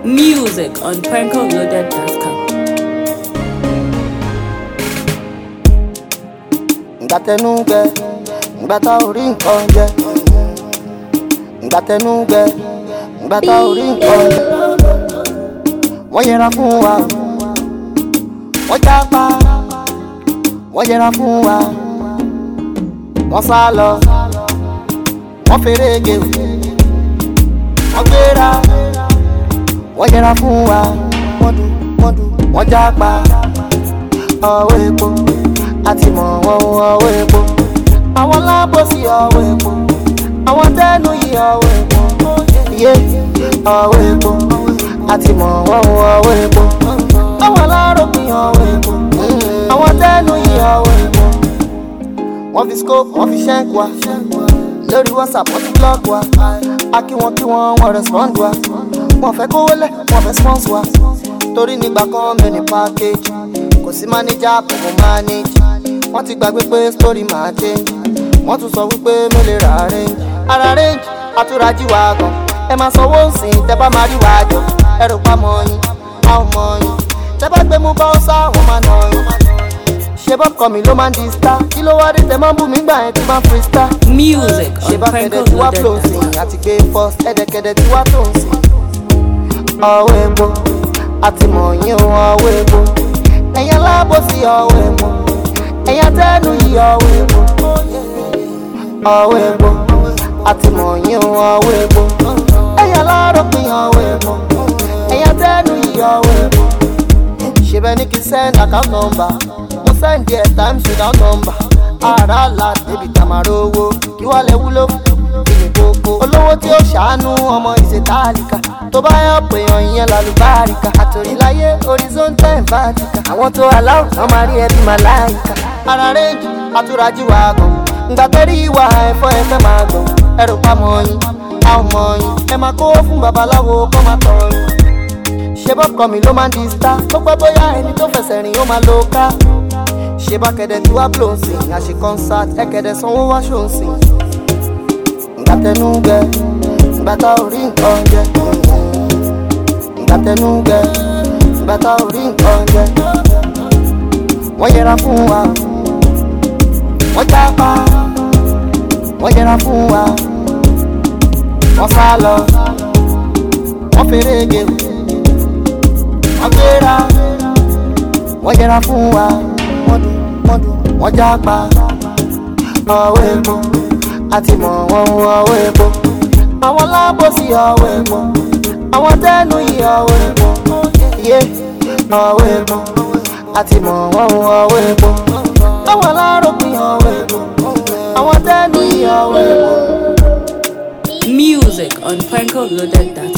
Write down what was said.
Music on prankoloaded.com. ìgbà tẹnu gbẹ ìgbà tá ò rí nǹkan jẹ ìgbà tẹnu gbẹ ìgbà tá ò rí nǹkan jẹ wọ́n yẹra fún wa wọ́n jápa wọ́n yẹra fún wa wọ́n sá lọ wọ́n fèrè gé wọ́n gbéra wọ́n yẹra fún wa wọ́n dùn wọ́n dùn wọ́n jápa ọwọ́ epo àti mọ̀ wọ́n ọwọ́ epo àwọn lábòsí ọwọ́ epo àwọn tẹ́nu yìí ọwọ́ epo yé ọwọ́ epo àti mọ̀ wọ́n ọwọ́ epo àwọn aláròpin ọwọ́ epo àwọn tẹ́nu yìí ọwọ́ epo wọ́n fi scope wọ́n fi ṣẹ́ǹk wa lórí whatsapp wọ́n ti blog wa a kí wọn kí wọn wọ́n respond wa wọ́n fẹ́ kówó lẹ̀ wọ́n fẹ́ sponsor wa torí nígbà kan mi ní package kò sí manager pẹ̀lú manage wọ́n ti gbàgbé pé story máa change wọ́n tún sọ wípé mi lè ra range ara range àtúrájì wa gan ẹ máa sanwó sìn tẹ bá máa rí wa jọ ẹ rò pa mọ yín a ò mọ yín tẹ bá gbé mú bá ó sá wọn máa nà yín ṣe bọ́ kọ́ mi ló máa ń di star kí ló wá dé tẹ máa ń bù mí gbà yẹn tí máa ń free star Music ṣe on bá kẹ̀dẹ̀ tí wá flow sìn prankoloaded.com. àti gbé first ẹ̀dẹ̀kẹ̀dẹ̀ tí wá tó ń sìn ọwọ́ epo àti mọ̀ yín o ọwọ́ epo ẹ̀yàn lábòsí ọwọ́ epo ẹ̀yàn tẹ́nu yìí ọwọ́ epo ọwọ́ epo àti mọ̀ yín o ọwọ́ epo ẹ̀yàn láròpin ọwọ́ epo ẹ̀yàn tẹ́nu yìí ọwọ́ epo ṣe bẹ́ẹ̀ ní kí send account number mo send there times without number ara la débi tamaro owó kí wàá lẹ wúlò fún ìní gbogbo olówó tí ó ṣàánú ọmọ ìṣètàlíkà tó bá yàn pé yan ìyẹn lálùbáríkà àtòríláyé horizontal and vertical àwọn tó aláwọ̀ náà máa rí ẹbí màláìka ara rẹ́ǹjì àtúrájì wà gan ngbà tẹ́rí ìwà ẹ̀fọ́ ẹ fẹ́ máa gbọ̀n ẹrù pamọ́ yín a ò mọ̀ yín ẹ máa kó fún babaláwo kó máa tọ̀ yín ṣe bọ́kọ̀ mi ló máa ń di star tó pẹ́ bóyá ẹni tó fẹsẹ̀ rìn ó máa lo ká ṣe bá kẹ̀dẹ̀ tí wàá blow sí àṣe concert ẹ̀kẹ̀dẹ̀ sanwó wá ṣó ń sìn ìgbà tẹnu gbẹ ìgbà tá ò rí nǹkan jẹ ìgbà tẹnu gbẹ ìgbà tá ò rí nǹkan jẹ wọ́n yẹra fún wa wọ́n jápa wọ́n yẹra fún wa wọ́n sá lọ wọ́n fèrè gé wọ́n gbéra wọ́n yẹra fún wa wọ́n dùn wọ́n dùn wọ́n jápa ọwọ́ epo àti mọ̀ wọ́n ọwọ́ epo àwọn lábòsí ọwọ́ epo àwọn tẹ́nu yìí ọwọ́ epo yé ọwọ́ epo àti mọ̀ wọ́n ọwọ́ epo àwọn aláròpin ọwọ́ epo àwọn tẹ́nu yìí ọwọ́ epo. Music on prankoloaded.com.